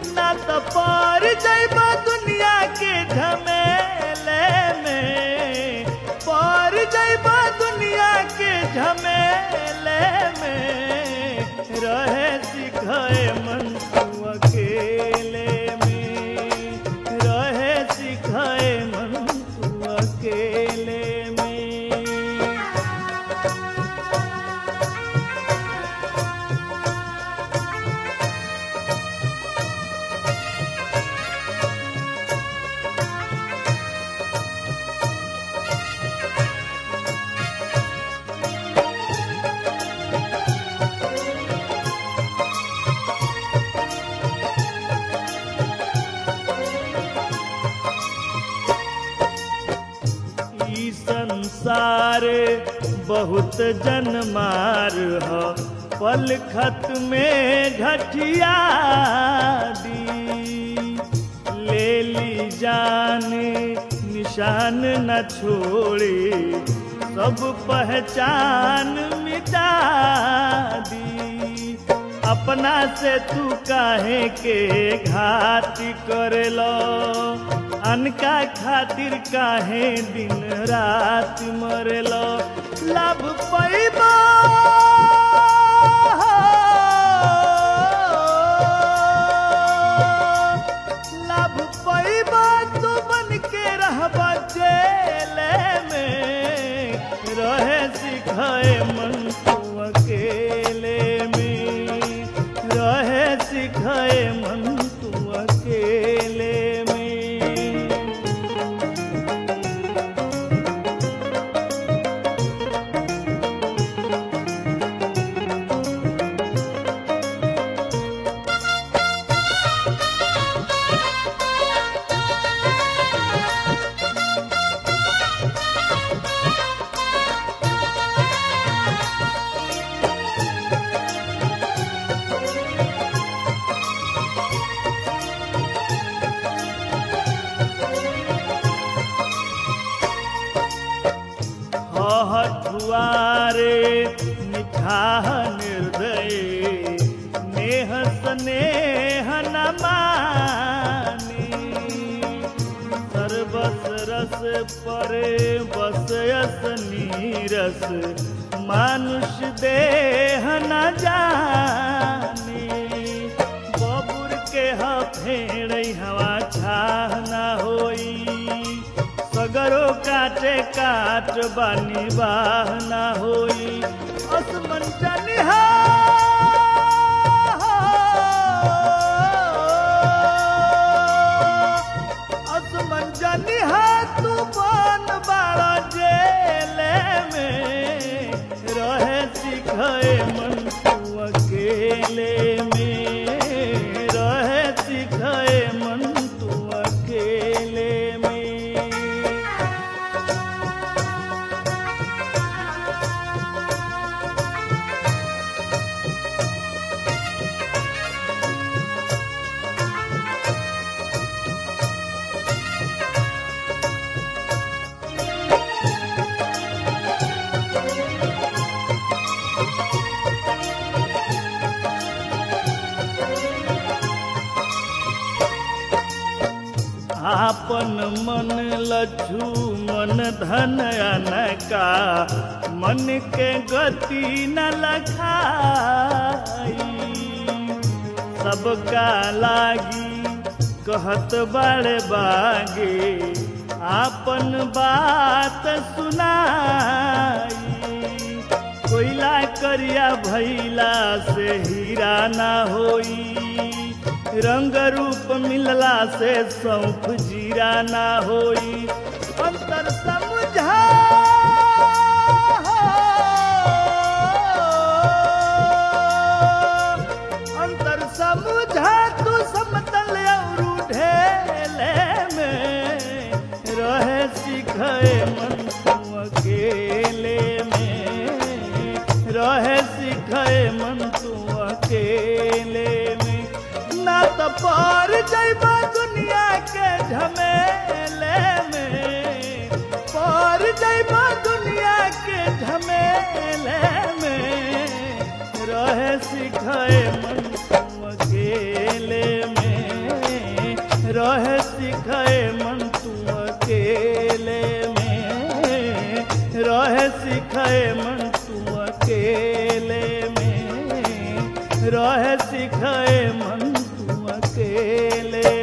ना तो पार जइबा दुनिया के झमेले में पार जइबा दुनिया के झमेले में रहे सिखाए मन तू अकेले में रहे सिखाए मन तू अकेले में ई संसार बहुत जनमार ह पल खत में घटिया दी ले ली जान निशान न छोड़े सब पहचान मिटा दी अपना से तू काहे के घाती करेलो अनका खातिर काहे दिन रात मरेलो लाभ पैबा लाभ पैबा तू बन के रहबा जेले में रहे सिखाए मन तू अकेले में रहे सिखाए मन तू अकेले में हठुआरे निठाह निर्दय नेह स्नेह न मानी सर्वस रस परे बस यस नीरस मानुष देह न जानी बबुर के ह फेड़ हवा छाह न होई सगरो काटे काट बानी बाह ना होई असमन चनिहा असमन जनिहा तू बन बाड़ा जेले में रहे सिखाए मन तू अकेले में रहे सिखाए मन तू अकेले में आपन मन लज्जू मन धन अनका मन के गति न लखाई सबका लागी कहत बड़े बागे आपन बात सुनाई कोयला करिया भैला से हीरा ना होई रंग रूप मिलला से सौंफ जीरा ना होई अंतर समझा अंतर समझा तू समतल और ढेले में रहे सिखाए मन तू अकेले में रहे सिखाए मन तू अकेले में ना तो पार जइबा दुनिया के झमेले में पार जइबा दुनिया के झमेले में रहे सिखाए मन तू अकेले में खेले